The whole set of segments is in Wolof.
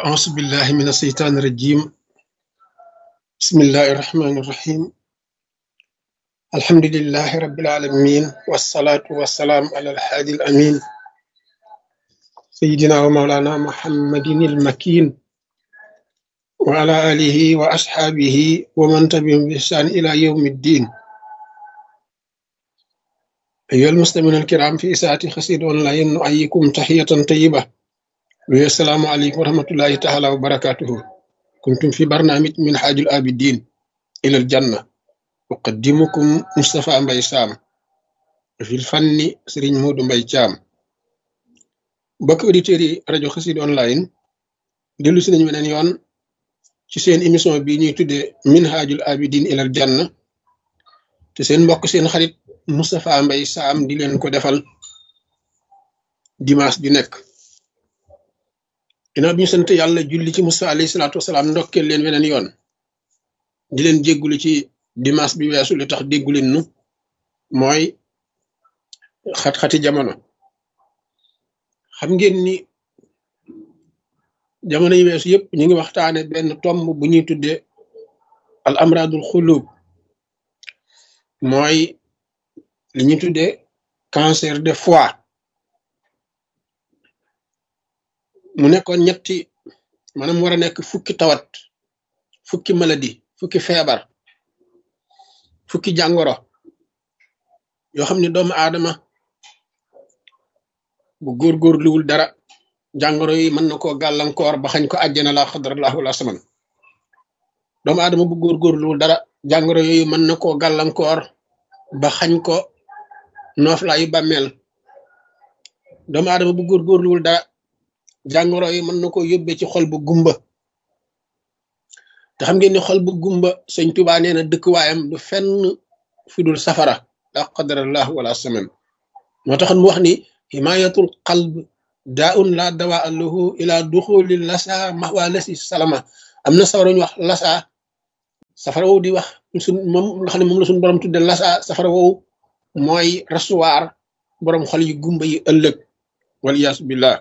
أعوذ بالله من الشيطان الرجيم بسم الله الرحمن الرحيم الحمد لله رب العالمين والصلاة والسلام على الحادي الأمين سيدنا ومولانا محمد المكين وعلى آله وأصحابه ومن تبعهم بإحسان إلى يوم الدين أيها المستمعون الكرام في إساءة خسيد أونلاين نؤيكم تحية طيبة السلام عليكم ورحمة الله تعالى وبركاته كنتم في برنامج من حاج الآبدين إلى الجنة أقدمكم مصطفى مباي سام في الفن سرين مود مباي جام بك أوديتيري راديو خسيد أونلاين ديلو سنين من يون ci seen émission bi ñuy tuddee minhajul abidin ilal janna te seen mbokk seen xarit Moustapha Mbaye Sam di leen ko defal dimanche ju nekk ginnaaw bi ñu sant yàlla julli ci Musa alayhi salaatu wasalaam ndokkeel leen weneen yoon di leen jéggulu ci dimanche bi weesu li tax déggu leen nu mooy xat-xati jamono xam ngeen ni jamono yi weesu yëpp ñu ngi waxtaane benn tomb bu ñuy tuddee al amradul xulub mooy li ñuy tuddee cancer de foie mu nekkoon ñetti maanaam war a nekk fukki tawat fukki maladie fukki feebar fukki jàngoro yoo xam ne doomu aadama bu góorgóorluwul dara jàngoro yi mën na koo gàllankoor ba xañ ko àjjana la xadrallahu wala saman doomu aadama bu góorgóorluwul dara jàngoro yooyu mën na koo gàllankoor ba xañ ko nooflaayu bàmmeel doomu aadama bu góorgóorluwul dara jàngoro yi mën na koo yóbbee ci xol bu gumba te xam ngeen ni xol bu gumba sëñ Tuubaa nee na dëkkuwaayam du fenn fi dul safara la qadarallahu wala saman moo taxoon mu wax ni himayatul qalb daa un la dawaa lahu ila duxuli lasa maxwaa lasi salama am na safara ñu wax lasa safara woowu di wax suñ moom nga xam ne moom la suñu borom tudde lasa safara woowu mooy rasuwaar borom xol yu gumba yi ëllëg waliyaasu billah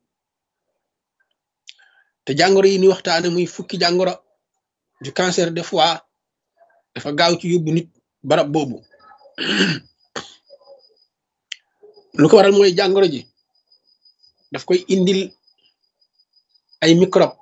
te jàngoro yi ni waxtaane muy fukki jàngoro du cancer de foie dafa gaaw ci yóbbu nit barab boobu lu ko waral mooy jàngoro ji daf koy indil ay microbe